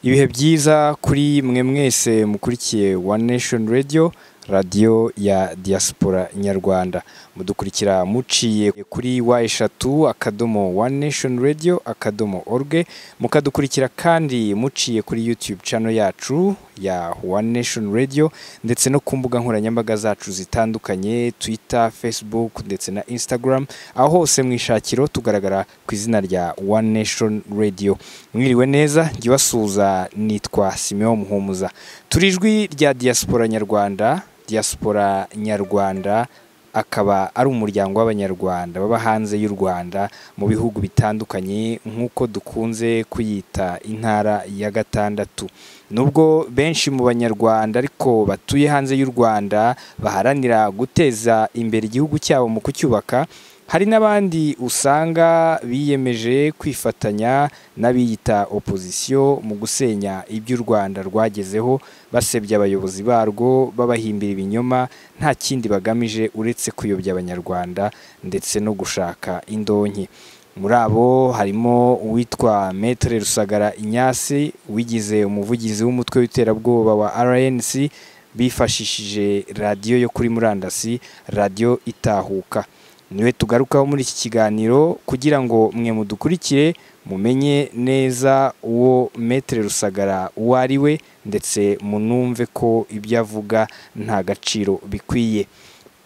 ibihe byiza kuri mwe mwese mukurikiye One Nation Radio radiyo ya diaspora nyarwanda mudukurikira muciye kuri wa eshatu akadomo One Nation Radio akadomo org mukadukurikira kandi muciye kuri YouTube channel yacu ya One Nation Radio ndetse no ku mbuga nkoranyambaga zacu zitandukanye Twitter, Facebook ndetse na Instagram aho hose mu ishakiro tugaragara ku izina rya One Nation Radio mwiriwe neza jya ubasuhuza nitwa simeon muhumuza turi ijwi rya diaspora nyarwanda diaspora nyarwanda akaba ari umuryango w'abanyarwanda baba hanze y'u rwanda mu bihugu bitandukanye nk'uko dukunze kuyita intara ya gatandatu nubwo benshi mu banyarwanda ariko batuye hanze y'u rwanda baharanira guteza imbere igihugu cyabo mu kucyubaka hari n'abandi usanga biyemeje kwifatanya n'abiyita opozisiyo mu gusenya ibyo u Rwanda rwagezeho basebya abayobozi barwo babahimbira ibinyoma nta kindi bagamije uretse kuyobya abanyarwanda ndetse no gushaka indonke muri abo harimo uwitwa metere rusagara inyasi wigize umuvugizi w'umutwe w'iterabwoba wa rnc bifashishije radiyo yo kuri murandasi radiyo itahuka niwe tugarukaho muri iki kiganiro kugira ngo mwe mudukurikire mumenye neza uwo metere rusagara uwo ari we ndetse munumve ko ibyo avuga nta gaciro bikwiye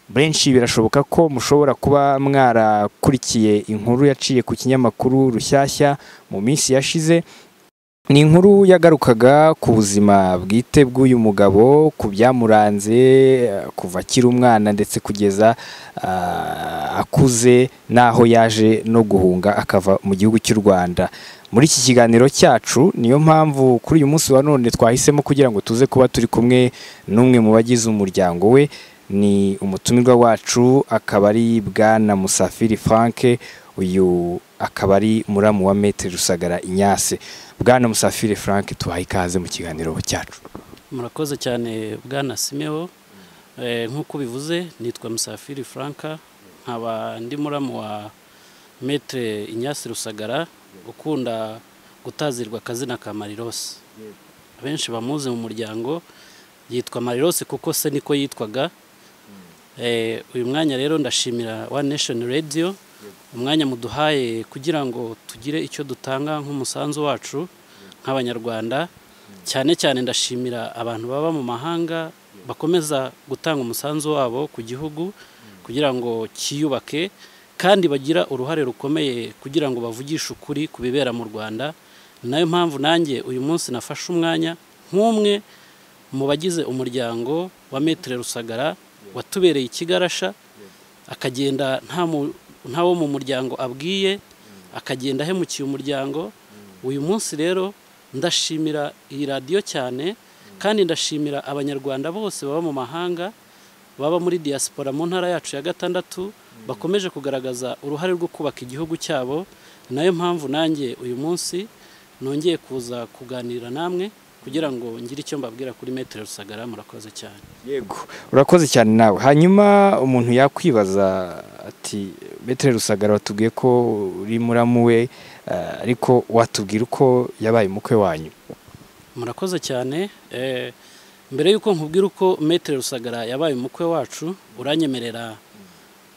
benshi birashoboka ko mushobora kuba mwarakurikiye inkuru yaciye ku kinyamakuru rushyashya mu minsi yashize ni inkuru yagarukaga ku buzima bwite bw'uyu mugabo ku byamuranze kuva akiri umwana ndetse kugeza ah, akuze n'aho yaje no guhunga akava mu gihugu cy'u rwanda muri iki kiganiro cyacu niyo mpamvu kuri uyu munsi wa none twahisemo kugira ngo tuze kuba turi kumwe n'umwe mu bagize umuryango we ni umutumirwa wacu akaba ari bwana musafiri frank uyu akaba ari muramu wa metere rusagara inyase bwana musafiri frank tuhaye ikaze mu kiganiro cyacu murakoze cyane bwana simeo Eh, nk'uko bivuze nitwa musafiri franka nkaba ndi muramu wa metere inyasi rusagara ukunda gutazirwa akazina ka marirose benshi bamuzi mu muryango yitwa marirose kuko se niko yitwaga Eh, uyu mwanya rero ndashimira one nation radio umwanya muduhaye kugira ngo tugire icyo dutanga nk'umusanzu wacu nk'abanyarwanda cyane cyane ndashimira abantu baba mu mahanga bakomeza gutanga umusanzu wabo ku gihugu kugira ngo cyiyubake kandi bagira uruhare rukomeye kugira ngo bavugishe ukuri ku bibera mu rwanda ni nayo mpamvu nanjye uyu munsi nafashe umwanya nk'umwe mu bagize umuryango wa metere rusagara watubereye ikigarasha akagenda nta mu- nta wo mu muryango abwiye akagenda ahemukiye umuryango uyu munsi rero ndashimira iyi radiyo cyane kandi ndashimira abanyarwanda bose baba mu mahanga baba muri diaspora mu ntara yacu ya gatandatu bakomeje kugaragaza uruhare rwo kubaka igihugu cyabo ni nayo mpamvu nanjye uyu munsi nongeye kuza kuganira namwe kugira ngo ngire icyo mbabwira kuri metero rusagara murakoze cyane yego urakoze cyane nawe hanyuma umuntu yakwibaza ati metere rusagara watubwiye ko uri muramu we eh, ariko watubwira uko yabaye umukwe wanyu murakoze cyane Eh, mbere y'uko nkubwira uko metere rusagara yabaye umukwe wacu uranyemerera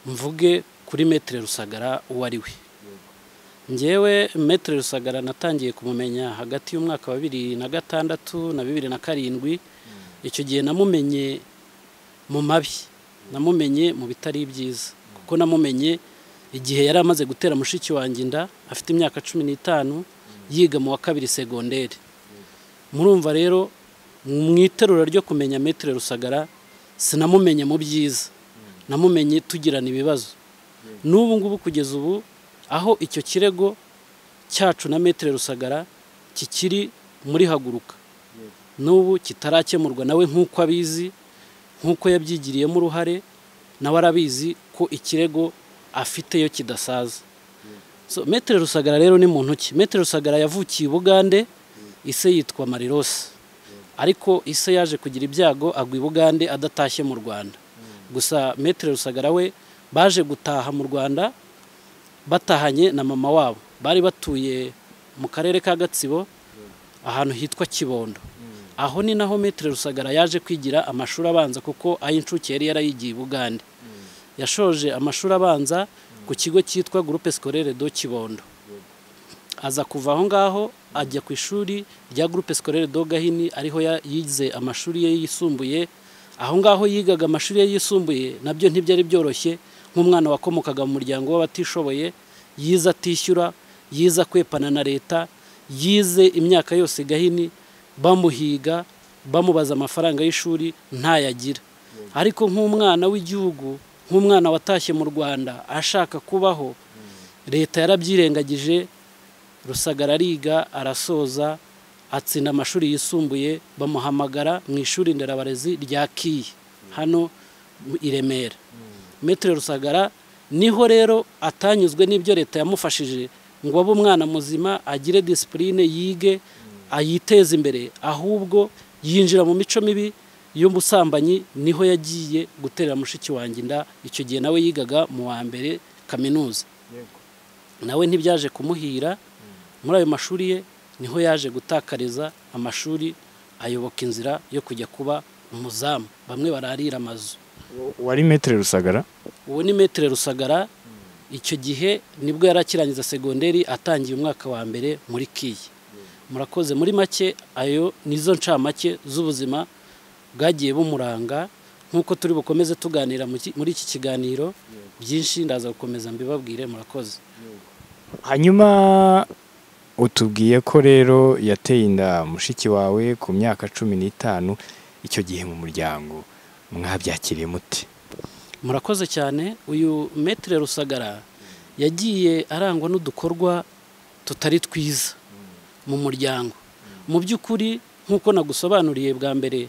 mvuge kuri metere rusagara uwo ari we ngewe metere rusagara natangiye kumumenya hagati y'umwaka wa bibiri na gatandatu na bibiri na karindwi icyo gihe namumenye mu mabi namumenye mu bitari byiza kuko namumenye igihe yari amaze gutera mushiki wanjye inda afite imyaka cumi n'itanu yiga mu wa kabiri segonderi murumva rero mu iterura ryo kumenya metere rusagara sinamumenye mu byiza namumenye tugirana ibibazo n'ubu ngubu kugeza ubu aho icyo kirego cyacu na metere rusagara kikiri muri haguruka n'ubu kitarakemurwa nawe nk'uko abizi nk'uko yabyigiriyemo uruhare nawe arabizi ko ikirego afiteyo kidasaza So, metere rusagara rero ni muntu ki metere rusagara yavukiye i bugande ise yitwa marirose ariko ise yaje kugira ibyago agwa i bugande adatashye mu rwanda gusa metere rusagara we baje gutaha mu rwanda batahanye na mama wabo bari batuye mu karere ka gatsibo ahantu hitwa kibondo aho ni naho metero rusagara yaje kwigira amashuri abanza kuko ay'incuke yari yarayigiye i bugande yashoje amashuri abanza ku kigo cyitwa gurupe sikorere do kibondo aza kuva aho ngaho ajya ku ishuri rya gurupe sikorere do gahini ariho yize amashuri ye yisumbuye aho ngaho yigaga amashuri ye yisumbuye nabyo ntibyari byoroshye nk'umwana wakomokaga mu muryango w'abatishoboye yize atishyura yize akwepana na leta yize imyaka yose gahini bamuhiga bamubaza amafaranga y'ishuri ntayagira ariko nk'umwana w'igihugu nk'umwana watashye mu rwanda ashaka kubaho leta yarabyirengagije rusagara ariga arasoza atsinda amashuri yisumbuye bamuhamagara mu ishuri nderabarezi rya kiyi hano i remera metero rusagara niho rero atanyuzwe n'ibyo leta yamufashije ngo abe umwana muzima agire disipurine yige ayiteze imbere ahubwo yinjira mu mico mibi y'ubusambanyi niho yagiye guterera mushiki wanjye inda icyo gihe nawe yigaga mu wa mbere kaminuza nawe ntibyaje kumuhira muri ayo mashuri ye niho yaje gutakariza amashuri ayoboka inzira yo kujya kuba umuzamu bamwe bararira amazu wari metero rusagara ubu ni metero rusagara icyo gihe nibwo yari akirangiza segonderi atangiye umwaka wa mbere muri kiyi murakoze muri make ayo nizo ncamake z'ubuzima bwagiye bumuranga nk'uko turi bukomeze tuganira muri iki kiganiro byinshi ndaza gukomeza mbibabwire murakoze hanyuma utubwiye ko rero yateye inda mushiki wawe ku myaka cumi n'itanu icyo gihe mu muryango mwabyakiriye muti murakoze cyane uyu metero rusagara yagiye arangwa n'udukorwa tutari twiza mu muryango mu by'ukuri nk'uko nagusobanuriye bwa mbere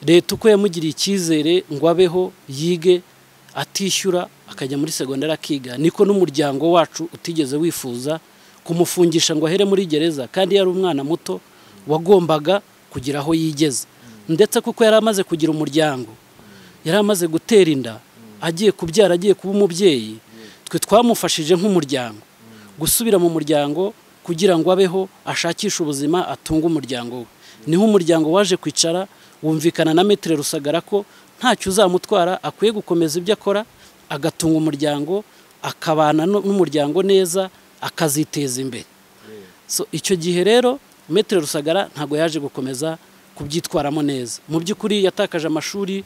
leta uko yamugiriye icyizere ngo abeho yige atishyura akajya muri segonderi akiga niko n'umuryango wacu utigeze wifuza kumufungisha ngo ahere muri gereza kandi yari umwana muto wagombaga kugira aho yigeze ndetse kuko yari amaze kugira umuryango yari amaze gutera inda agiye kubyara agiye kuba umubyeyi twe twamufashije nk'umuryango gusubira mu muryango kugira ngo abeho ashakishe ubuzima atunge umuryango we niho umuryango waje kwicara wumvikana na metero rusagara ko ntacyo uzamutwara akwiye gukomeza ibyo akora agatunga umuryango akabana n'umuryango neza akaziteza imbere icyo gihe rero metero rusagara ntabwo yaje gukomeza kubyitwaramo neza mu by'ukuri yatakaje amashuri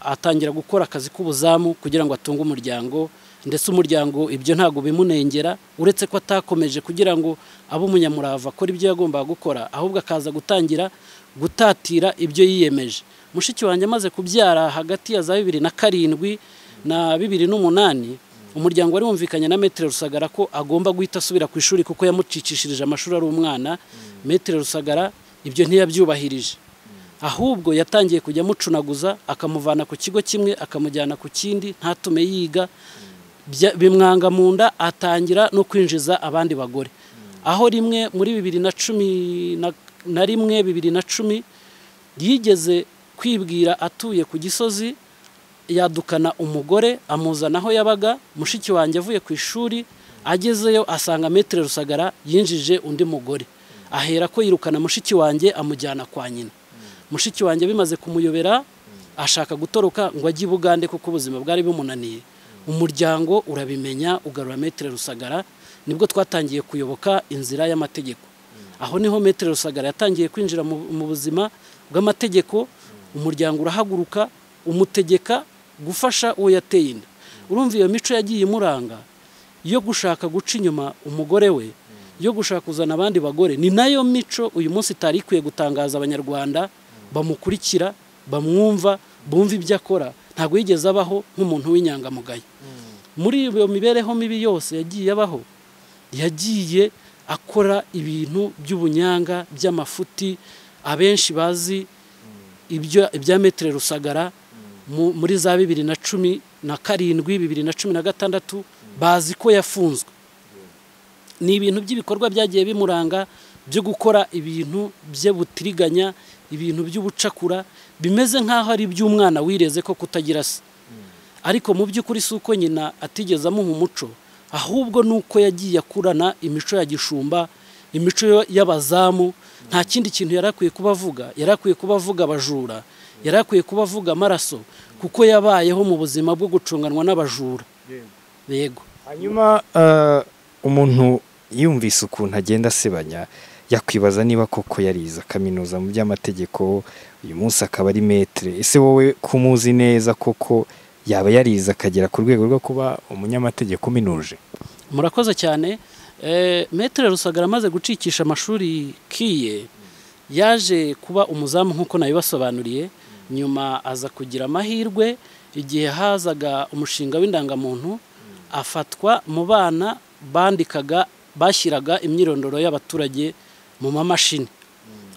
atangira gukora akazi k'ubuzamu kugira ngo atunge umuryango ndetse umuryango ibyo ntabwo bimunengera uretse ko atakomeje kugira ngo abe umunyamurava akora ibyo yagombaga gukora ahubwo akaza gutangira gutatira ibyo yiyemeje mushiki wanjye amaze kubyara hagati ya za bibiri na karindwi na bibiri n'umunani umuryango wari wumvikanye na metero rusagara ko agomba guhita asubira ku ishuri kuko yamucicishirije amashuri ari umwana metero rusagara ibyo ntiyabyubahirije ahubwo yatangiye kujya amucunaguza akamuvana ku kigo kimwe akamujyana ku kindi ntatume yiga bimwanga mu nda atangira no kwinjiza abandi bagore aho rimwe muri bibiri na cumi na rimwe bibiri na cumi yigeze kwibwira atuye ku gisozi yadukana umugore amuzana aho yabaga mushiki wanjye avuye ku ishuri agezeyo asanga metero rusagara yinjije undi mugore ahera ko yirukana mushiki wanjye amujyana kwa nyina mushiki wanjye bimaze kumuyobera ashaka gutoroka ngo ajye i bugande kuko ubuzima bwari bumunaniye umuryango urabimenya ugarura metero rusagara nibwo twatangiye kuyoboka inzira y'amategeko aho niho metero rusagara yatangiye kwinjira mu buzima bw'amategeko umuryango urahaguruka umutegeka gufasha uwo yateye inda urumva iyo mico yagiye imuranga yo gushaka guca inyuma umugore we yo gushaka kuzana abandi bagore ni nayo mico uyu munsi itari ikwiye gutangaza abanyarwanda bamukurikira bamwumva bumva ibyo akora ntabwo yigeze abaho nk'umuntu w'inyangamugayo muri iyo mibereho mibi yose yagiye abaho yagiye akora ibintu by'ubunyanga by'amafuti abenshi bazi ibya metero rusagara muri za bibiri na cumi na karindwi bibiri na cumi na gatandatu bazi ko yafunzwe ni ibintu by'ibikorwa byagiye bimuranga byo gukora ibintu butiriganya ibintu by'ubucakura bimeze nk'aho ari iby'umwana wireze ko kutagira se ariko mu by'ukuri si uko nyina atigeze amuha umuco ahubwo ni uko yagiye akurana imico ya gishumba imico y'abazamu nta kindi kintu yari akwiye kuba avuga yari akwiye kuba avuga abajura yari akwiye kuba avuga amaraso kuko yabayeho mu buzima bwo gucunganwa n'abajura yego hanyuma umuntu yumvise ukuntu agenda asebanya yakwibaza niba koko yariza kaminuza mu by'amategeko uyu munsi akaba ari metere ese wowe kumuzi neza koko yaba yariza akagera ku rwego rwo kuba umunyamategeko uminuje murakoze cyane metere rusagara amaze gucikisha amashuri kiye yaje kuba umuzamu nk'uko nabibasobanuriye nyuma aza kugira amahirwe igihe hazaga umushinga w'indangamuntu afatwa mu bana bandikaga bashyiraga imyirondoro y'abaturage mu mamashini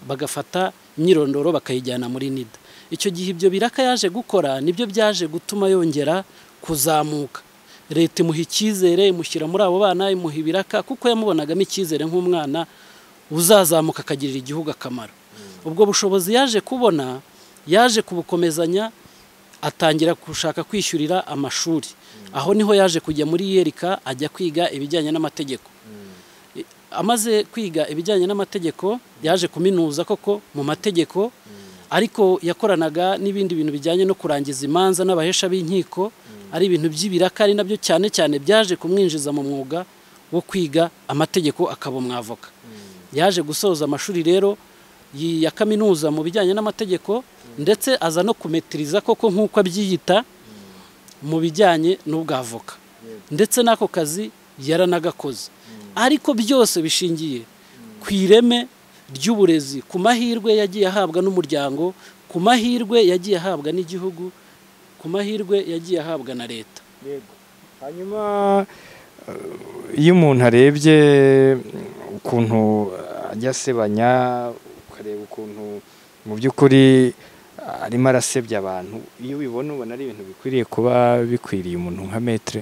bagafata imyirondoro bakayijyana muri nida icyo gihe ibyo biraka yaje gukora nibyo byaje gutuma yongera kuzamuka leta imuha icyizere imushyira muri abo bana imuha ibiraka kuko yamubonagamo icyizere nk'umwana uzazamuka akagirira igihugu akamaro ubwo bushobozi yaje kubona yaje kubukomezanya atangira gushaka kwishyurira amashuri aho niho yaje kujya muri yerika ajya kwiga ibijyanye n'amategeko amaze kwiga ibijyanye n'amategeko yaje kuminuza koko mu mategeko ariko yakoranaga n'ibindi bintu bijyanye no kurangiza imanza n'abahesha b'inkiko ari ibintu by'ibiraka ari nabyo cyane cyane byaje kumwinjiza mu mwuga wo kwiga amategeko akaba umwavoka yaje gusoza amashuri rero ya kaminuza mu bijyanye n'amategeko ndetse aza no kumetiriza koko nk'uko abyiyita mu bijyanye n'ubwavoka ndetse n'ako kazi yaranagakoze ariko byose bishingiye ku ireme ry'uburezi ku mahirwe yagiye ahabwa n'umuryango ku mahirwe yagiye ahabwa n'igihugu ku mahirwe yagiye ahabwa na leta hanyuma iyo umuntu arebye ukuntu ajya asebanya ukareba ukuntu mu by'ukuri arimo arasebya abantu iyo ubibona ubona ari ibintu bikwiriye kuba bikwiriye umuntu nka metere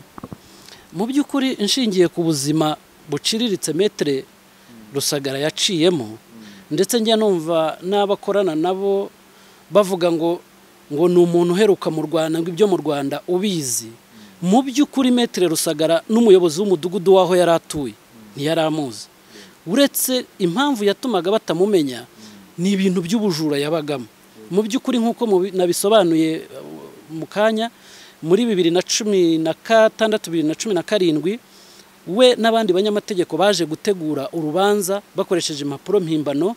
mu by'ukuri inshingiye ku buzima buciriritse metere rusagara yaciyemo ndetse njya numva n'abakorana nabo bavuga ngo ngo ni umuntu uheruka mu rwanda ngo ibyo mu rwanda ubizi mu by'ukuri metere rusagara n'umuyobozi w'umudugudu w'aho yari atuye ntiyari amuzi uretse impamvu yatumaga batamumenya ni ibintu by'ubujura yabagamo mu by'ukuri nk'uko nabisobanuye mu kanya muri bibiri na cumi na gatandatu bibiri na cumi na karindwi we n'abandi banyamategeko baje gutegura urubanza bakoresheje impapuro mpimbano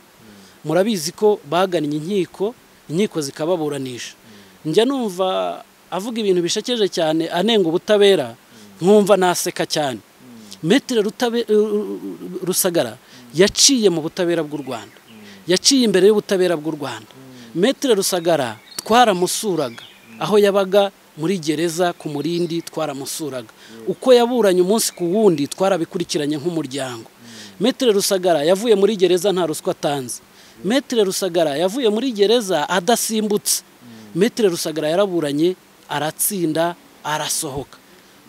murabizi ko bagannye inkiko inkiko zikababuranisha njya numva avuga ibintu bishakeje cyane anenga ubutabera nkumva naseka cyane metero rusagara yaciye mu butabera bw'u rwanda yaciye imbere y'ubutabera bw'u rwanda metero rusagara twaramusuraga aho yabaga muri gereza ku murindi twaramusuraga uko yaburanye umunsi ku wundi twarabikurikiranye nk'umuryango metero rusagara yavuye muri gereza nta ruswa atanze metero rusagara yavuye muri gereza adasimbutse metero rusagara yaraburanye aratsinda arasohoka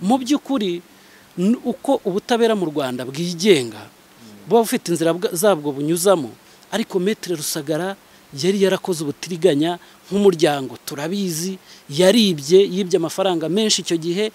mu by'ukuri uko ubutabera mu rwanda bwigenga buba bufite inzira zabwo bunyuzamo ariko metero rusagara yari yarakoze ubutiriganya nk'umuryango turabizi yaribye yibye amafaranga menshi icyo gihe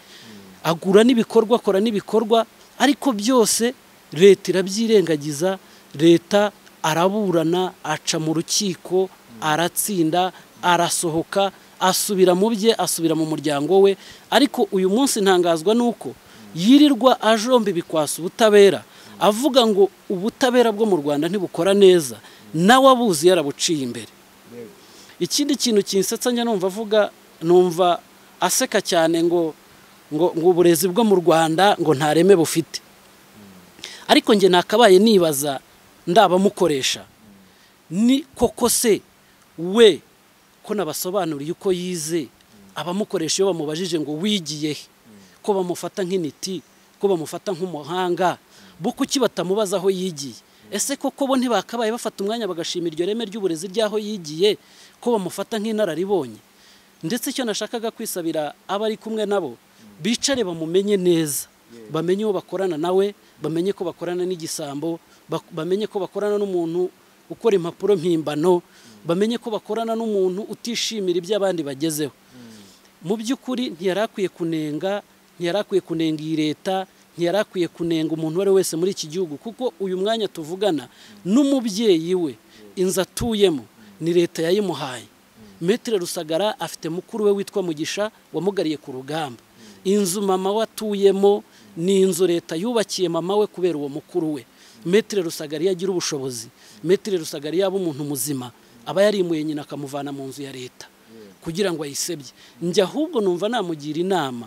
agura n'ibikorwa akora n'ibikorwa ariko byose leta irabyirengagiza leta araburana aca mu rukiko aratsinda arasohoka asubira mu bye asubira mu muryango we ariko uyu munsi ntangazwa n'uko yirirwa ajomba ibikwasa ubutabera avuga ngo ubutabera bwo mu rwanda ntibukora neza nawe abuzi yarabuciye imbere ikindi kintu kinsetsa njya numva avuga numva aseka cyane ngo ngo ngo uburezi bwo mu rwanda ngo ntareme bufite ariko njye nakabaye nibaza ndabamukoresha ni koko se we ko nabasobanuriye uko yize abamukoresha iyo bamubajije ngo wigiye he ko bamufata nk'intiti ko bamufata nk'umuhanga bo kuki batamubaza aho yigiye ese koko bo ntibakabaye bafata umwanya bagashima iryo reme ry'uburezi ry'aho yigiye ko bamufata nk'inararibonye ndetse icyo nashakaga kwisabira abari kumwe nabo bicare bamumenye neza bamenye uwo bakorana nawe bamenye ko bakorana n'igisambo bamenye ko bakorana n'umuntu ukora impapuro mpimbano bamenye ko bakorana n'umuntu utishimira ibyo abandi bagezeho mu by'ukuri ntiyari akwiye kunenga ntiyari akwiye kunenga iyi leta ntiyari akwiye kunenga umuntu uwo ari we wese muri iki gihugu kuko uyu mwanya tuvugana n'umubyeyi we inzu atuyemo ni leta yayimuhaye metero rusagara afite mukuru we witwa mugisha wamugariye ku rugamba inzu mama we atuyemo ni inzu leta yubakiye mama we kubera uwo mukuru we metero rusagara iyo agira ubushobozi metero rusagara iyo aba umuntu muzima aba yarimuye nyina akamuvana mu nzu ya leta kugira ngo ayisebye njya ahubwo numva namugira inama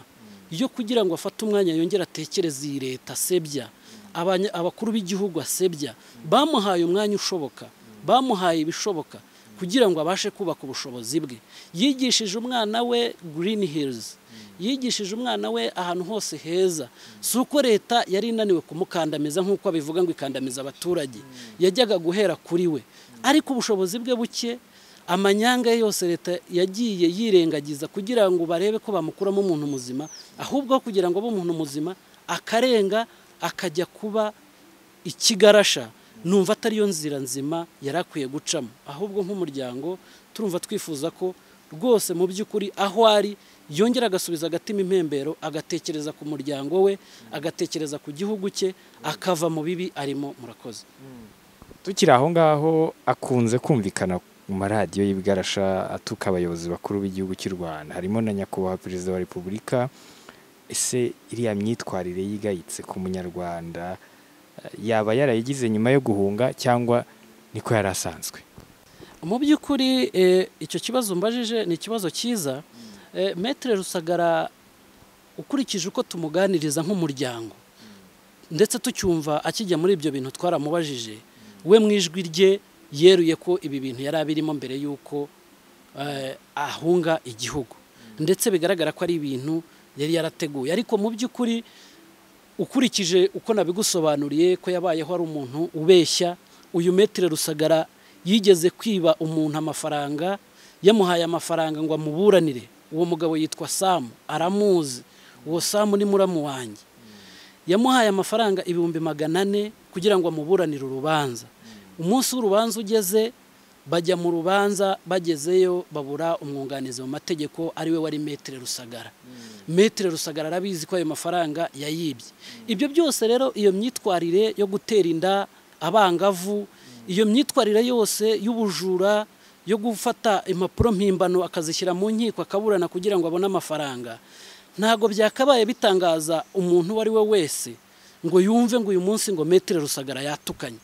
yo kugira ngo afate umwanya yongere atekereze iyi leta asebya abanya- abakuru b'igihugu asebya bamuhaye umwanya ushoboka bamuhaye ibishoboka kugira ngo abashe kubaka ubushobozi bwe yigishije umwana we green hills yigishije umwana we ahantu hose heza si uko leta yari inaniwe kumukandamiza nk'uko abivuga ngo ikandamiza abaturage yajyaga guhera kuri we ariko ubushobozi bwe buke amanyanga ye yose leta yagiye yirengagiza kugira ngo barebe ko bamukuramo umuntu muzima ahubwo aho kugira ngo abe umuntu muzima akarenga akajya kuba ikigarasha numva atariyo nzira nzima yari akwiye gucamo ahubwo nk'umuryango turumva twifuza ko rwose mu by'ukuri aho ari yongera agasubiza agatima impembero agatekereza ku muryango we agatekereza ku gihugu cye akava mu bibi arimo murakoze tukiri aho ngaho akunze kumvikana mu maradiyo y'ibigarasha atuka abayobozi bakuru b'igihugu cy'u rwanda harimo na nyakubahwa perezida wa repubulika ese iriya myitwarire yigayitse ku munyarwanda eh, yaba yarayigize nyuma yo guhunga cyangwa niko yari asanzwe mu by'ukuri eh, icyo kibazo mbajije ni ikibazo cyiza Eh, metere rusagara ukurikije uko tumuganiriza nk'umuryango ndetse tucyumva akijya muri ibyo bintu twaramubajije we mu ijwi rye yeruye ko ibi bintu yari abirimo mbere y'uko eh, ahunga igihugu ndetse bigaragara ko ari ibintu yari yarateguye ariko mu by'ukuri ukurikije uko nabigusobanuriye ko yabayeho ari umuntu ubeshya uyu metero rusagara yigeze kwiba umuntu amafaranga yamuhaye amafaranga ngo amuburanire uwo mugabo yitwa samu aramuzi uwo samu ni muramu wanjye yamuhaye amafaranga ibihumbi magana ane kugira ngo amuburanire urubanza umunsi w'urubanza ugeze bajya mu rubanza bagezeyo babura umwunganizi mu mategeko ariwe wari metere rusagara metere rusagara arabizi ko ayo mafaranga yayibye ibyo byose rero iyo myitwarire yo gutera inda abangavu iyo myitwarire yose y'ubujura yo gufata impapuro mpimbano akazishyira mu nkiko akaburana kugira ngo abone amafaranga ntabwo byakabaye bitangaza umuntu uwo ari we wese ngo yumve ngo uyu munsi ngo metero rusagara yatukanye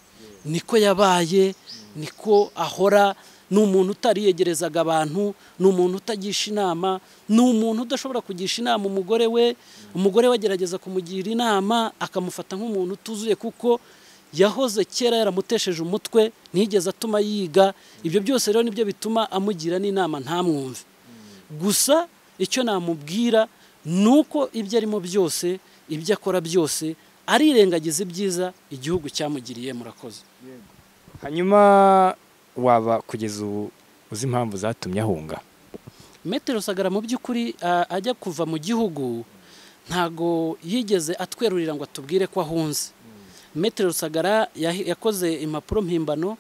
niko yabaye niko ahora ni umuntu utariyegerezaga abantu ni umuntu utagisha inama ni umuntu udashobora kugisha inama umugore we umugore we agerageza kumugira inama akamufata nk'umuntu utuzuye kuko yahoze kera yaramutesheje umutwe ntiyigeze atuma yiga ibyo byose rero nibyo bituma amugira n'inama ntamwumve gusa icyo namubwira ni uko ibyo arimo byose ibyo akora byose arirengagiza ibyiza igihugu cyamugiriye murakoze hanyuma waba kugeza ubu uzi impamvu zatumye ahunga metero sagara mu by'ukuri a- ajya kuva mu gihugu ntago yigeze atwerurira ngo atubwire ko ahunze metero sagara yahi- yakoze impapuro mpimbano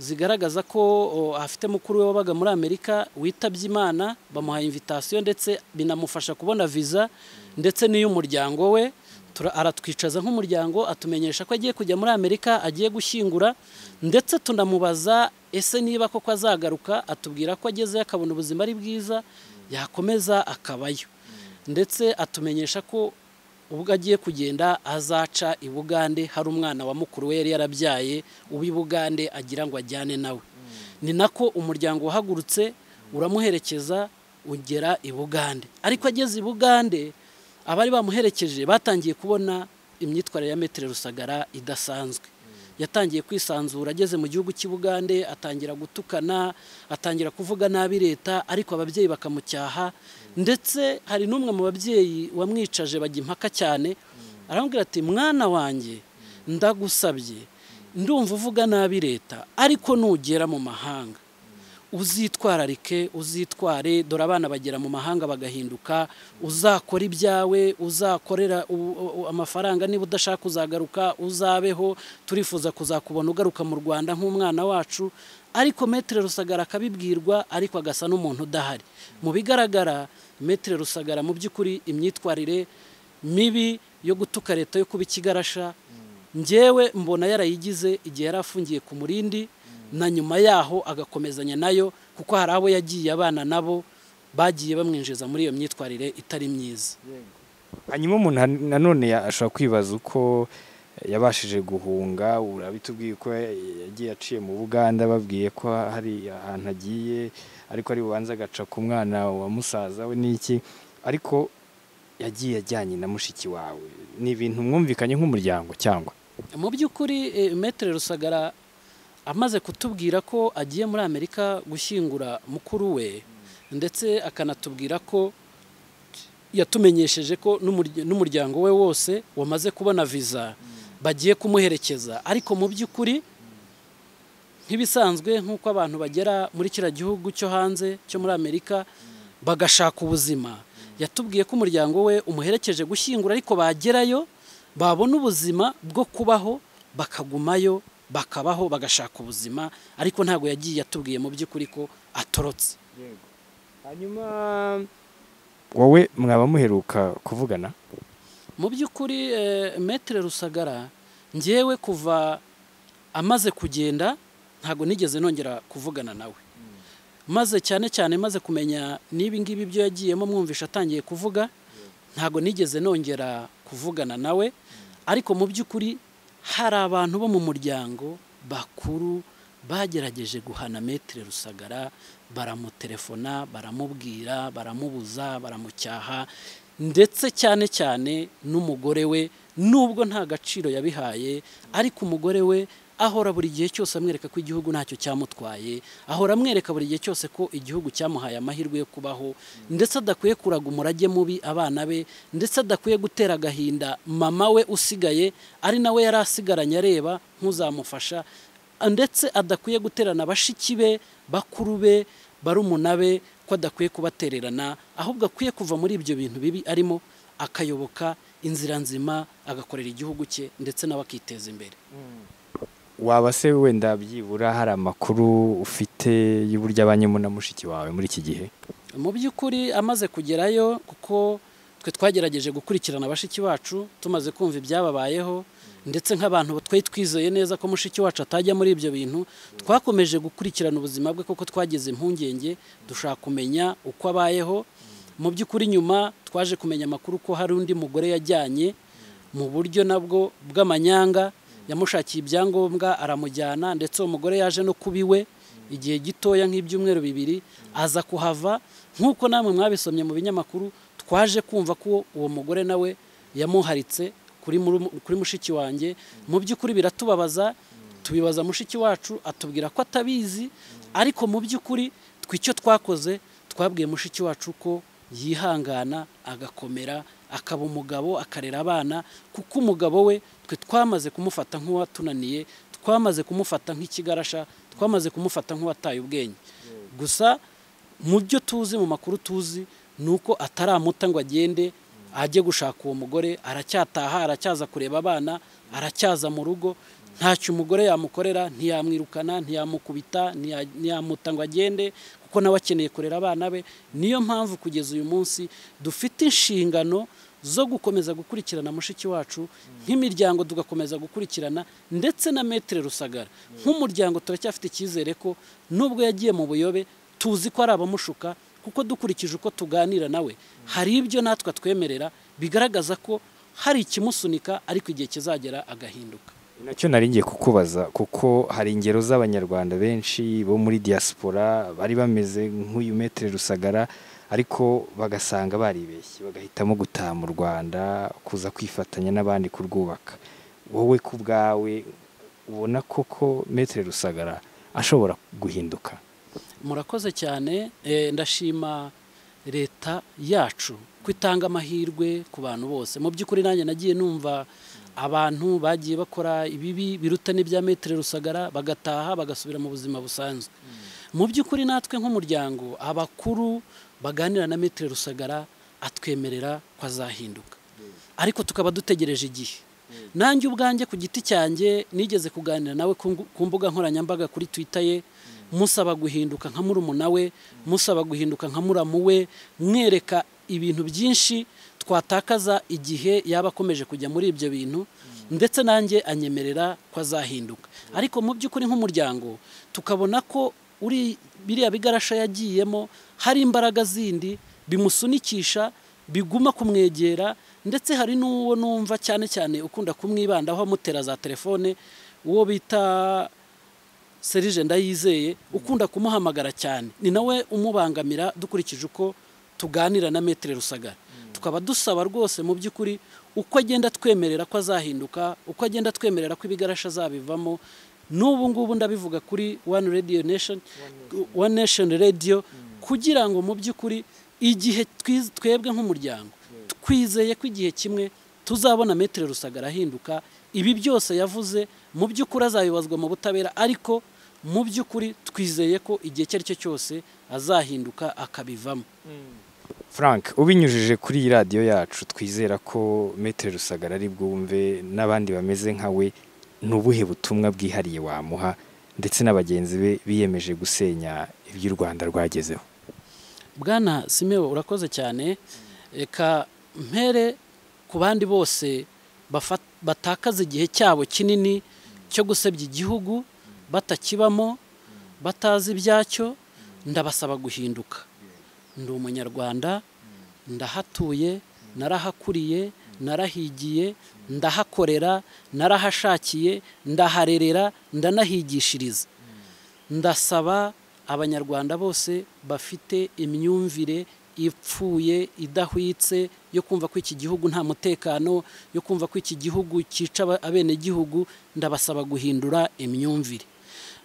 zigaragaza ko o, afite mukuru we wabaga muri amerika witabye imana bamuha invitasiyo ndetse binamufasha kubona viza ndetse n'iy'umuryango we Tura- aratwicaza nk'umuryango atumenyesha ko agiye kujya muri amerika agiye gushyingura ndetse tunamubaza ese niba koko azagaruka atubwira ko agezeyo akabona ubuzima ari bwiza yakomeza akabayo ndetse atumenyesha ko ubwo agiye kugenda azaca i bugande hari umwana wa mukuru we yari yarabyaye uw'i bugande agira ngo ajyane nawe ni nako umuryango wahagurutse uramuherekeza ugera i bugande ariko ageze i bugande abari bamuherekeje batangiye kubona imyitwarire ya metero rusagara idasanzwe yatangiye kwisanzura ageze mu gihugu cy'i bugande atangira gutukana atangira kuvuga nabi leta ariko ababyeyi bakamucyaha ndetse hari n'umwe mu babyeyi wamwicaje bajya impaka cyane aramubwira ati mwana wanjye ndagusabye ndumva uvuga nabi leta ariko nugera mu mahanga uzitwararike uzitware dore abana bagera mu mahanga bagahinduka uzakora ibyawe uzakorera u- u- amafaranga niba udashaka uzagaruka uzabeho turifuza kuzakubona ugaruka mu rwanda nk'umwana wacu ariko metere rusagara akabibwirwa ariko agasa n'umuntu udahari mu bigaragara metere rusagara mu by'ukuri imyitwarire mibi yo gutuka leta yo kuba ikigarasha njyewe mbona yarayigize igihe yari afungiye ku murindi na nyuma yaho agakomezanya nayo kuko hari abo yagiye abana nabo bagiye bamwinjiza muri iyo myitwarire itari myiza hanyuma umuntu nanone ashobora kwibaza uko yabashije guhunga urabitubwiye ko yagiye aciye mu buganda babwiye ko hari ahantu agiye ariko ari bubanza agaca ku mwana wa musaza we n'iki ariko yagiye ajyanye na mushiki wawe ni ibintu mwumvikanye nk'umuryango cyangwa mu by'ukuri metere rusagara amaze kutubwira ko agiye muri amerika gushyingura mukuru we ndetse akanatubwira ko yatumenyesheje ko n'umuryango we wose wamaze kubona viza bagiye kumuherekeza ariko mu by'ukuri nk'ibisanzwe nk'uko abantu bagera muri kiriya gihugu cyo hanze cyo muri amerika bagashaka ubuzima yatubwiye ko umuryango we umuherekeje gushyingura ariko bagerayo babona ubuzima bwo kubaho bakagumayo bakabaho bagashaka ubuzima ariko ntabwo yagiye atubwiye mu by'ukuri ko atorotse hanyuma wowe mwaba muheruka kuvugana mu by'ukuri metere rusagara ngewe kuva amaze kugenda ntabwo nigeze nongera kuvugana nawe maze cyane cyane maze kumenya n'ibi ngibi byo yagiyemo mwumvisha atangiye kuvuga ntabwo nigeze nongera kuvugana nawe ariko mu by'ukuri hari abantu bo mu muryango bakuru bagerageje guhana metero rusagara baramutelefona baramubwira baramubuza baramucyaha ndetse cyane cyane n'umugore we nubwo nta gaciro yabihaye ariko umugore we ahora buri gihe cyose amwereka ko igihugu ntacyo cyamutwaye ahora amwereka buri gihe cyose ko igihugu cyamuhaye amahirwe yo kubaho ndetse adakwiye kuraga umurage mubi abana be ndetse adakwiye gutera agahinda mama we usigaye ari nawe yari asigaranye areba nk'uzamufasha ndetse adakwiye guterana bashiki be bakuru be barumuna be ko adakwiye kubatererana ahubwo akwiye kuva muri ibyo bintu bibi arimo akayoboka inzira nzima agakorera igihugu cye ndetse nawe akiteza imbere waba se wenda byibura hari amakuru ufite y'uburyo abanyemo na mushiki wawe muri iki gihe mu by'ukuri amaze kugerayo kuko twe twagerageje gukurikirana bashiki bacu tumaze kumva ibyababayeho ndetse nk'abantu twari twizeye neza ko mushiki wacu atajya muri ibyo bintu twakomeje gukurikirana ubuzima bwe kuko twagize impungenge dushaka kumenya uko abayeho mu by'ukuri nyuma twaje kumenya amakuru ko hari undi mugore yajyanye mu buryo nabwo bw'amanyanga yamushakiye ibyangombwa aramujyana ndetse uwo mugore yaje no kuba iwe igihe gitoya nk'ibyumweru bibiri aza kuhava nk'uko namwe mwabisomye mu binyamakuru twaje kumva ko uwo mugore nawe yamuharitse kuri mushiki wanjye mu by'ukuri biratubabaza tubibaza mushiki wacu atubwira ko atabizi ariko mu by'ukuri twicyo twakoze twabwiye mushiki wacu ko yihangana agakomera akaba umugabo akarera abana kuko umugabo we twe twamaze kumufata nk'uwatunaniye twamaze kumufata nk'ikigarasha twamaze kumufata nk'uwataye ubwenge gusa mu byo tuzi mu makuru tuzi ni uko ataramuta ngo agende ajye gushaka uwo mugore aracyataha aracyaza kureba abana aracyaza mu rugo ntacyo umugore yamukorera ntiyamwirukana ntiyamukubita ntiyamuta ngo agende kuko nawe akeneye kurera abana be niyo mpamvu kugeza uyu munsi dufite inshingano zo gukomeza gukurikirana mushiki wacu nk'imiryango tugakomeza gukurikirana ndetse na metere rusagara nk'umuryango turacyafite icyizere ko nubwo yagiye mu buyobe tuzi ko ari abamushuka kuko dukurikije uko tuganira nawe hari ibyo natwe twemerera bigaragaza ko hari ikimusunika ariko igihe kizagera agahinduka nacyo nari ngiye kukubaza kuko hari ingero z'abanyarwanda benshi bo muri diaspora bari bameze nk'uyu metere rusagara ariko bagasanga baribeshye bagahitamo gutaha mu rwanda kuza kwifatanya n'abandi kurwubaka wowe ku bwawe ubona koko metere rusagara ashobora guhinduka murakoze cyane ndashima leta yacu ko itanga amahirwe ku bantu bose mu by'ukuri nanjye nagiye numva abantu bagiye bakora ibibi biruta n'ibya metero rusagara bagataha bagasubira mu buzima busanzwe mu by'ukuri natwe nk'umuryango abakuru baganira na metero rusagara atwemerera ko azahinduka ariko tukaba dutegereje igihe nanjye ubwanjye ku giti cyanjye nigeze kuganira nawe ku mbuga nkoranyambaga kuri twita ye musaba guhinduka nka murumuna we musaba guhinduka nka muramu we mwereka ibintu byinshi twatakaza igihe yaba akomeje kujya muri ibyo bintu ndetse nanjye anyemerera ko azahinduka ariko mu by'ukuri nk'umuryango tukabona ko uri biriya bigarasha yagiyemo hari imbaraga zindi bimusunikisha biguma kumwegera ndetse hari n'uwo numva cyane cyane ukunda kumwibandaho amutera za telefone uwo bita serije ndayizeye ukunda kumuhamagara cyane ni nawe umubangamira dukurikije uko tuganira na metero rusagara tukaba dusaba rwose mu by'ukuri uko agenda twemerera ko azahinduka uko agenda twemerera ko ibigarasha azabivamo n'ubu ngubu ndabivuga kuri wani radiyo nesheni wani nesheni radiyo kugira ngo mu by'ukuri igihe twebwe nk'umuryango twizeye ko igihe kimwe tuzabona metero rusagara ahinduka ibi byose yavuze mu by'ukuri azayibazwa mu butabera ariko mu by'ukuri twizeye ko igihe icyo ari cyo cyose azahinduka akabivamo frank ubinyujije kuri iyi radiyo yacu twizera ko metero rusagara ari bwumve n'abandi bameze nkawe ni ubuhe butumwa bwihariye wamuha ndetse n'abagenzi be biyemeje gusenya ibyo u rwanda rwagezeho bwana simewe urakoze cyane reka mpere ku bandi bose batakaza igihe cyabo kinini cyo gusebya igihugu batakibamo batazi ibyacyo ndabasaba guhinduka ndi umunyarwanda ndahatuye narahakuriye narahigiye ndahakorera narahashakiye ndaharerera ndanahigishiriza ndasaba abanyarwanda bose bafite imyumvire ipfuye idahwitse yo kumva ko iki gihugu nta mutekano yo kumva ko iki gihugu cyica abenegihugu ndabasaba guhindura imyumvire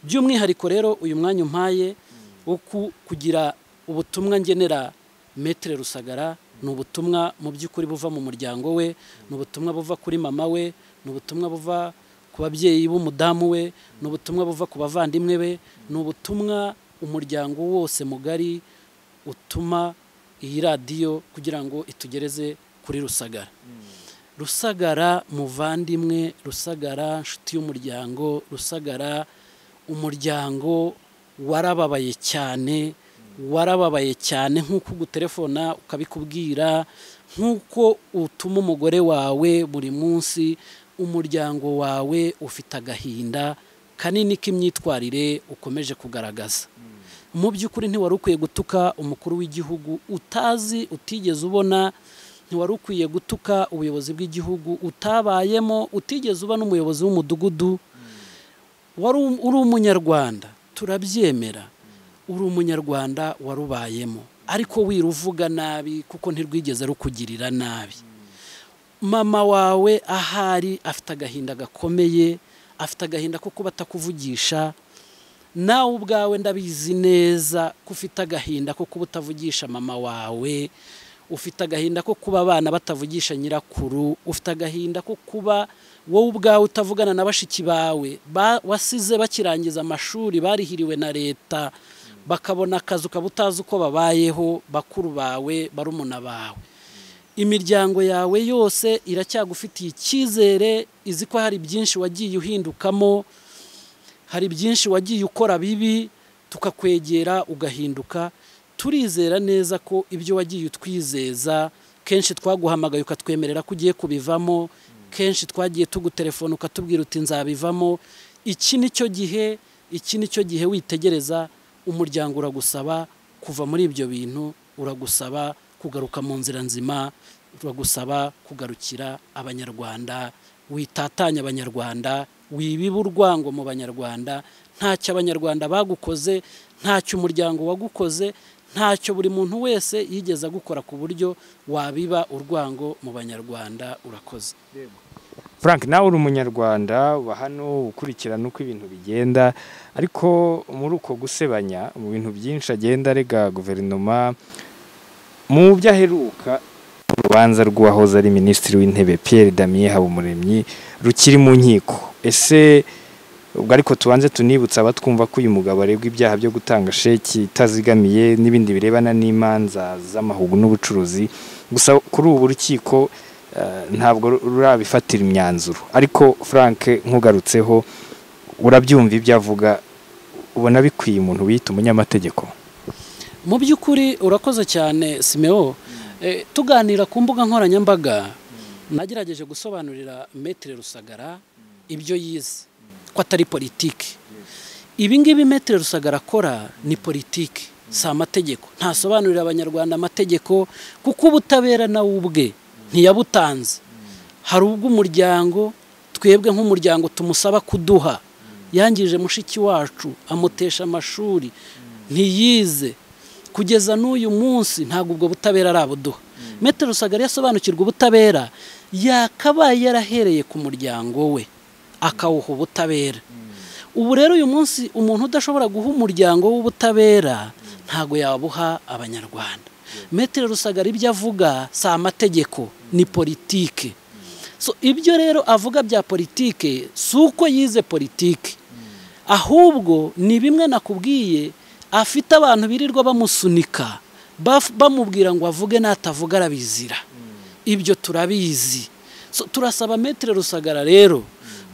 by'umwihariko rero uyu mwanya umpaye wo kugira ubutumwa ngenera metere rusagara ni ubutumwa mu by'ukuri buva mu muryango we ni ubutumwa buva kuri mama we ni ubutumwa buva ku babyeyi b'umudamu we ni ubutumwa buva ku bavandimwe be ni ubutumwa umuryango wose mugari utuma iyi radiyo kugira ngo itugereze kuri rusagara rusagara muvandimwe rusagara inshuti y'umuryango rusagara umuryango warababaye cyane warababaye cyane nk'uko ugutelefona ukabikubwira nk'uko utuma umugore wawe buri munsi umuryango wawe ufite agahinda kanini k'imyitwarire ukomeje kugaragaza mu by'ukuri ntiwari ukwiye gutuka umukuru w'igihugu utazi utigeze ubona ntiwari ukwiye gutuka ubuyobozi bw'igihugu utabayemo utigeze uba n'umuyobozi w'umudugudu wari uri umunyarwanda turabyemera uri umunyarwanda warubayemo ariko wiruvuga nabi kuko ntirwigeze rukugirira nabi mama wawe ahari afite agahinda gakomeye afite agahinda ko kuba atakuvugisha nawe ubwawe ndabizi neza ko ufite agahinda ko kuba utavugisha mama wawe ufite agahinda ko kuba abana batavugisha nyirakuru ufite agahinda ko kuba wowe ubwawe utavugana na bashiki bawe wasize bakirangiza amashuri barihiriwe na leta bakabona akazi ukaba utazi uko babayeho bakuru bawe barumuna bawe imiryango yawe yose iracyagufitiye icyizere izi ko hari byinshi wagiye uhindukamo hari byinshi wagiye ukora bibi tukakwegera ugahinduka turizera neza ko ibyo wagiye utwizeza kenshi twaguhamagaye ukatwemerera ko ugiye kubivamo kenshi twagiye tugutelefona ukatubwira uti nzabivamo iki ni cyo gihe iki ni cyo gihe witegereza umuryango uragusaba kuva muri ibyo bintu uragusaba kugaruka mu nzira nzima uragusaba kugarukira abanyarwanda witatanya abanyarwanda wibiba urwango mu banyarwanda ntacyo abanyarwanda bagukoze ntacyo umuryango wagukoze ntacyo buri muntu wese yigeze agukora ku buryo wabiba urwango mu banyarwanda urakoze frank nawe uri umunyarwanda uba hano ukurikirana uko ibintu bigenda ariko muri uko gusebanya mu bintu byinshi agenda arega guverinoma mu byo aheruka urubanza rw'uwahoze ari minisitiri w'intebe Pierre Damien Habumuremyi rukiri mu nkiko ese ubwo ariko tubanze tunibutsa abatwumva ko uyu mugabo aregwa ibyaha byo gutanga sheki itazigamiye n'ibindi birebana n'imanza z'amahugu n'ubucuruzi gusa kuri ubu rukiko ntabwo rurabifatira imyanzuro ariko frank nkugarutseho urabyumva ibyo avuga ubona bikwiye umuntu wita umunyamategeko mu by'ukuri urakoze cyane simeo tuganira ku mbuga nkoranyambaga nagerageje gusobanurira metero rusagara ibyo yize ko atari politiki ibingibi metero rusagara akora ni politiki si amategeko ntasobanurira abanyarwanda amategeko kuko ubutabera nawe ubwe ntiyabutanze hari ubw'umuryango twebwe nk'umuryango tumusaba kuduha yangije mushiki wacu amutesha amashuri ntiyize kugeza n'uyu munsi ntabwo ubwo butabera arabuduha metero rusagara yasobanukirwa ubutabera yakabaye yarahereye ku muryango we akawuha ubutabera ubu rero uyu munsi umuntu udashobora guha umuryango w'ubutabera ntabwo yabuha abanyarwanda metero rusagara ibyo avuga si amategeko ni politike so ibyo rero avuga bya politike si uko yize politike ahubwo ni bimwe nakubwiye afite abantu birirwa bamusunika bamubwira ngo avuge n'atavuga arabizira ibyo turabizi turasaba metero rusagara rero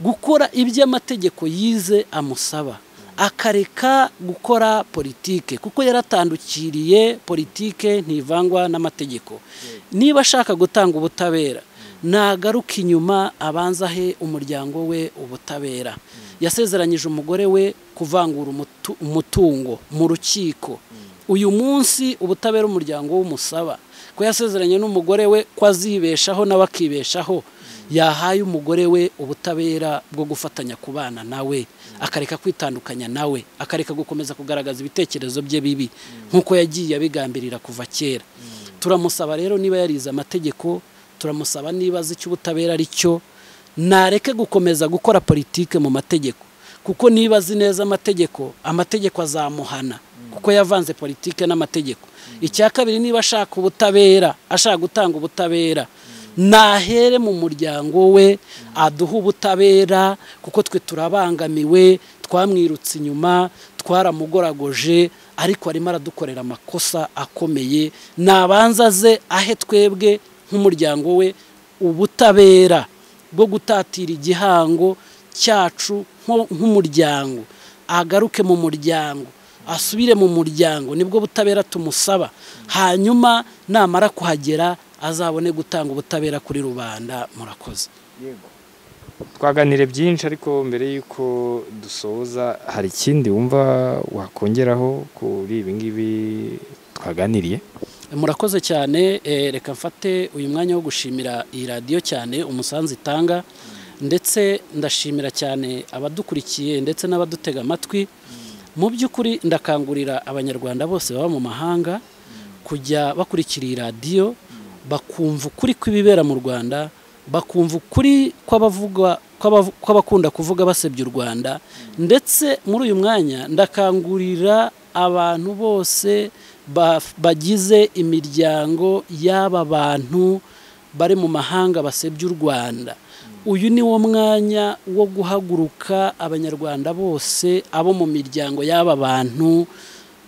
gukora ibyo amategeko yize amusaba akareka gukora politike kuko yaratandukiriye politike ntivangwa n'amategeko niba ashaka gutanga ubutabera nagaruke inyuma abanza ahe umuryango we ubutabera yasezeranyije umugore we kuvangura umutungo mu rukiko uyu munsi ubutabera umuryango w'umusaba ko yasezeranye n'umugore we ko azibeshaho nawe akibeshaho yahaye umugore we ubutabera bwo gufatanya kubana nawe akareka kwitandukanya nawe akareka gukomeza kugaragaza ibitekerezo bye bibi nk'uko yagiye abigambirira kuva kera turamusaba rero niba yarize amategeko turamusaba niba azi icyo ubutabera ari cyo nareke gukomeza gukora politike mu mategeko kuko niba azi neza amategeko amategeko azamuhana kuko yavanze politike n'amategeko icya kabiri niba ashaka ubutabera ashaka gutanga ubutabera nahere mu muryango we aduha ubutabera kuko twe turabangamiwe twamwirutse inyuma twaramugoragoje ariko arimo aradukorera amakosa akomeye nabanza ze ahe twebwe nk'umuryango we ubutabera bwo gutatira igihango cyacu nk'umuryango agaruke mu muryango asubire mu muryango nibwo butabera tumusaba hanyuma namara kuhagera azabone gutanga ubutabera kuri rubanda murakoze twaganire byinshi ariko mbere y'uko dusoza hari ikindi wumva wakongeraho kuri ibi ngibi twaganiriye murakoze cyane reka mfate uyu mwanya wo gushimira iyi radiyo cyane umusanzu itanga ndetse ndashimira cyane abadukurikiye ndetse n'abadutega amatwi mu by'ukuri ndakangurira abanyarwanda bose baba mu mahanga kujya bakurikira iyi radiyo bakumva ukuri kw'ibibera mu rwanda bakumva ukuri kw'abakunda kuvuga basebya u rwanda ndetse muri uyu mwanya ndakangurira abantu bose bagize imiryango y'aba bantu bari mu mahanga basebya u rwanda uyu ni wo mwanya wo guhaguruka abanyarwanda bose abo mu miryango y'aba bantu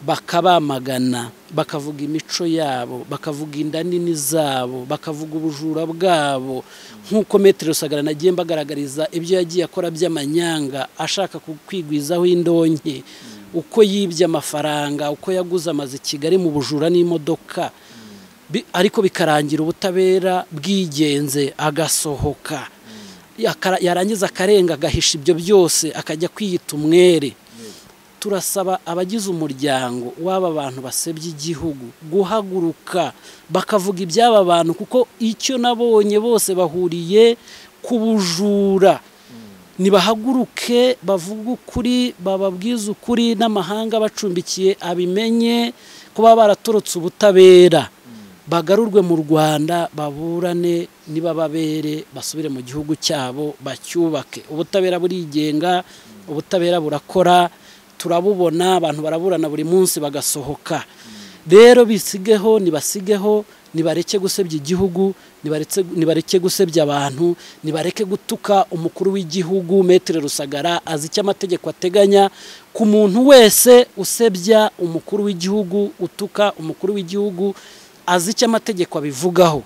bakabamagana bakavuga imico yabo bakavuga inda nini zabo bakavuga ubujura bwabo nk'uko metero rusagara nagiye mbagaragariza ibyo yagiye akora by'amanyanga ashaka kwigwizaho indonke uko yibye amafaranga uko yaguze amazu i kigali mu bujura n'imodoka ariko bikarangira ubutabera bwigenze agasohoka yarangiza akarenga agahisha ibyo byose akajya kwiyita umwere turasaba abagize umuryango w'aba bantu basebya igihugu guhaguruka bakavuga iby'aba bantu kuko icyo nabonye bose bahuriye ku bujura ntibahaguruke bavuge ukuri bababwize ukuri n'amahanga bacumbikiye abimenye kuba baratorotse ubutabera bagarurwe mu rwanda baburane n'ibababere basubire mu gihugu cyabo bacyubake ubutabera burigenga ubutabera burakora turabubona abantu baraburana buri munsi bagasohoka rero bisigeho nibasigeho nibareke gusebya igihugu nibareke gusebya abantu nibareke gutuka umukuru w'igihugu metero rusagara azi icyo amategeko ateganya ku muntu wese usebya umukuru w'igihugu utuka umukuru w'igihugu azi icyo amategeko abivugaho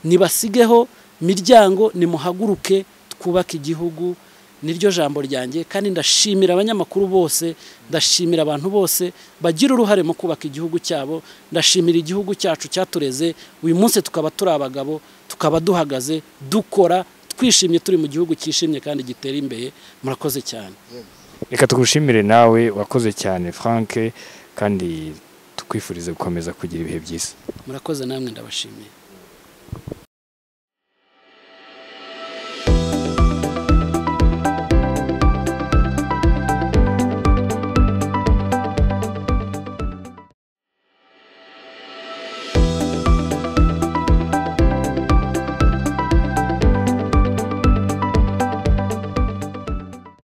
nibasigeho miryango nimuhaguruke twubake igihugu niryo jambo ryanjye kandi ndashimira abanyamakuru bose ndashimira abantu bose bagira uruhare mu kubaka igihugu cyabo ndashimira igihugu cyacu cyatureze uyu munsi tukaba turi abagabo tukaba duhagaze dukora twishimye turi mu gihugu cyishimye kandi gitera imbere murakoze cyane reka tugushimire nawe wakoze cyane frank kandi tukwifurize gukomeza kugira ibihe byiza murakoze namwe ndabashimiye